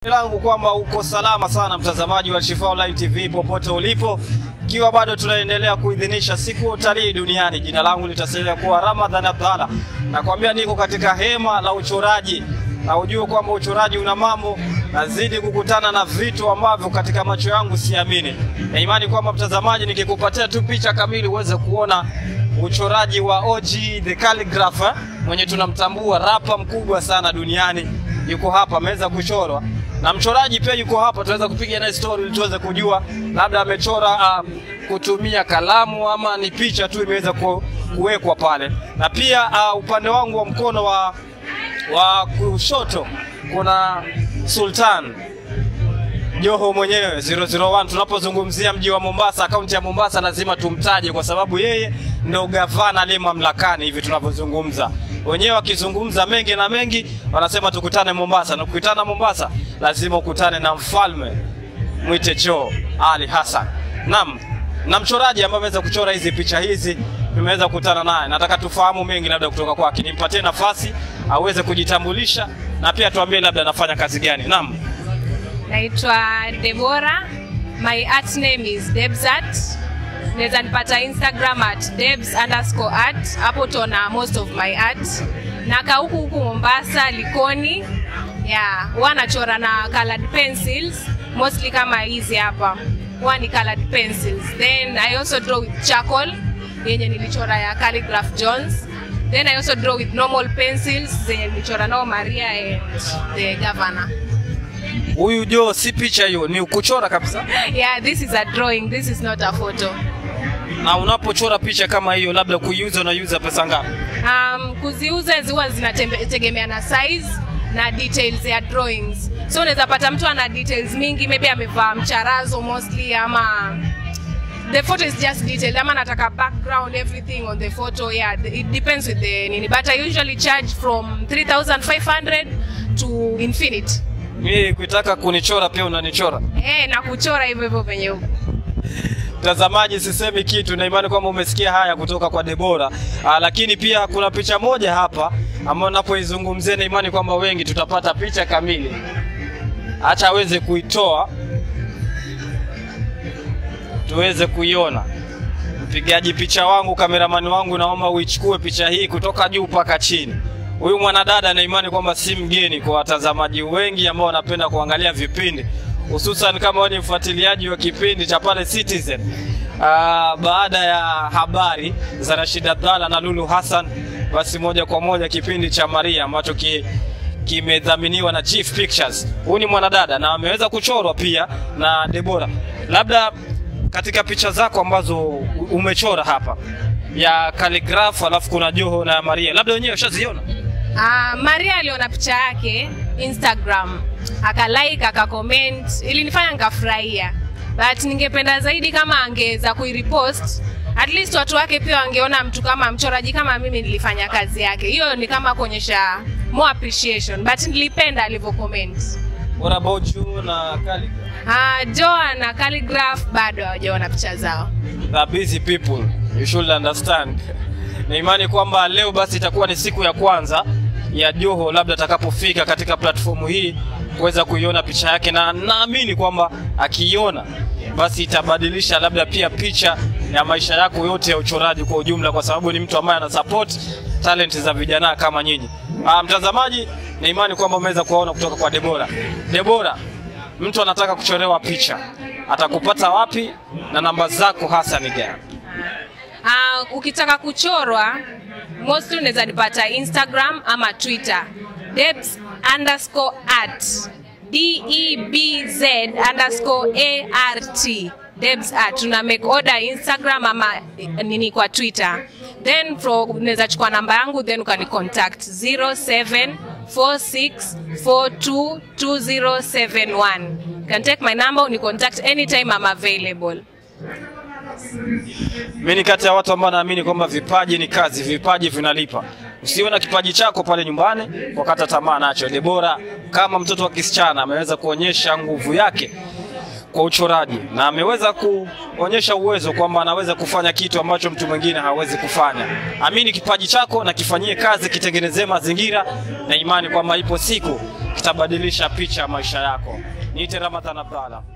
langu kwamba uko salama sana mtazamaji wa Shifaa Online TV popote ulipo, ikiwa bado tunaendelea kuidhinisha siku ya utalii duniani. Jina langu litasalia kuwa Ramadhan Abdalla, nakwambia niko katika hema la uchoraji na ujue kwamba uchoraji una mambo, nazidi kukutana na vitu ambavyo katika macho yangu siamini, na imani kwamba mtazamaji, nikikupatia tu picha kamili uweze kuona uchoraji wa OG the calligrapher mwenye tunamtambua rapa mkubwa sana duniani, yuko hapa ameweza kuchorwa na mchoraji pia yuko hapa, tunaweza kupiga naye story ili tuweze kujua labda amechora uh, kutumia kalamu ama ni picha tu imeweza ku, kuwekwa pale. Na pia uh, upande wangu wa mkono wa wa kushoto kuna Sultan Joho mwenyewe 001. Tunapozungumzia mji wa Mombasa, kaunti ya Mombasa, lazima tumtaje kwa sababu yeye ndo gavana aliye mamlakani hivi tunavyozungumza. Wenyewe wakizungumza mengi na mengi, wanasema tukutane Mombasa, na kukutana Mombasa lazima ukutane na mfalme mwite Joho Ali Hassan. Naam, na mchoraji ambaye ameweza kuchora hizi picha hizi tumeweza kukutana naye. Nataka tufahamu mengi labda kutoka kwake, nimpatie nafasi aweze kujitambulisha na pia tuambie labda anafanya kazi gani. Naam. Naitwa Debora. My art name is Debsart. Naweza nipata Instagram at debs underscore art. Hapo utaona most of my art. Naka huku huku Mombasa, Likoni. Yeah, huwa nachora na colored pencils mostly kama hizi hapa. Huwa ni colored pencils. Then I also draw with charcoal yenye nilichora ya Calligraph Jones. Then I also draw with normal pencils zenye nilichora nao Maria and the governor. Huyu Jo si picha hiyo, ni kuchora kabisa. Yeah, this is a drawing. This is not a photo. Na unapochora picha kama hiyo, labda kuiuza unaiuza pesa ngapi? Um, kuziuza huwa zinategemea na size na details ya drawings. So unaweza pata mtu ana details mingi, maybe amevaa mcharazo mostly ama the photo is just detailed ama nataka background everything on the photo yeah it depends with the nini but I usually charge from 3500 to infinite Mimi kuitaka kunichora pia unanichora. eh na kuchora hivyo hivyo venye huko Mtazamaji, sisemi kitu, na imani kwamba umesikia haya kutoka kwa Debora. Aa, lakini pia kuna picha moja hapa ambayo napoizungumzia, na imani kwamba wengi tutapata picha kamili. Acha aweze kuitoa tuweze kuiona. Mpigaji picha wangu, kameramani wangu, naomba uichukue picha hii kutoka juu mpaka chini. Huyu mwanadada na imani kwamba si mgeni kwa watazamaji wengi ambao wanapenda kuangalia vipindi hususan kama wewe ni mfuatiliaji wa kipindi cha pale Citizen. Uh, baada ya habari za Rashid Abdalla na Lulu Hassan, basi moja kwa moja kipindi cha Maria ambacho ki, kimedhaminiwa na Chief Pictures. Huyu ni mwanadada na ameweza kuchorwa pia na Debora. Labda katika picha zako ambazo umechora hapa ya calligraph, alafu kuna Joho na Maria, labda wenyewe ushaziona? Uh, Maria aliona picha yake Instagram akalike akacomment, ilinifanya nikafurahia, but ningependa zaidi kama angeweza kuirepost at least watu wake pia wangeona mtu kama mchoraji kama mimi nilifanya kazi yake. Hiyo ni kama kuonyesha more appreciation, but nilipenda alivyo comment. What about you na calligraph? Uh, Joa na Calligraph bado hawajaona picha zao. the busy people you should understand na imani kwamba leo basi itakuwa ni siku ya kwanza ya Joho labda atakapofika katika platformu hii kuweza kuiona picha yake, na naamini kwamba akiiona basi itabadilisha labda pia picha ya maisha yako yote ya uchoraji kwa ujumla, kwa sababu ni mtu ambaye ana support talent za vijana kama nyinyi. Ah, mtazamaji, na imani kwamba umeweza kuwaona kutoka kwa Debora. Debora, mtu anataka kuchorewa picha atakupata wapi na namba zako hasa ni gani? Uh, ukitaka kuchorwa mostly unaweza nipata Instagram ama Twitter debs underscore art d e b z underscore a r t debs art tuna make order Instagram ama eh, nini kwa Twitter then fro- unaweza chukua namba yangu then ukani contact 0746422071 can take my number uni contact anytime I'm available Mimi ni kati ya watu ambao naamini kwamba vipaji ni kazi, vipaji vinalipa. Usiona kipaji chako pale nyumbani wakata tamaa nacho. Debora kama mtoto wa kisichana ameweza kuonyesha nguvu yake kwa uchoraji na ameweza kuonyesha uwezo kwamba anaweza kufanya kitu ambacho mtu mwingine hawezi kufanya. Amini kipaji chako na kifanyie kazi, kitengenezee mazingira na imani kwamba ipo siku kitabadilisha picha ya maisha yako. Niite Ramadhan Abdalla.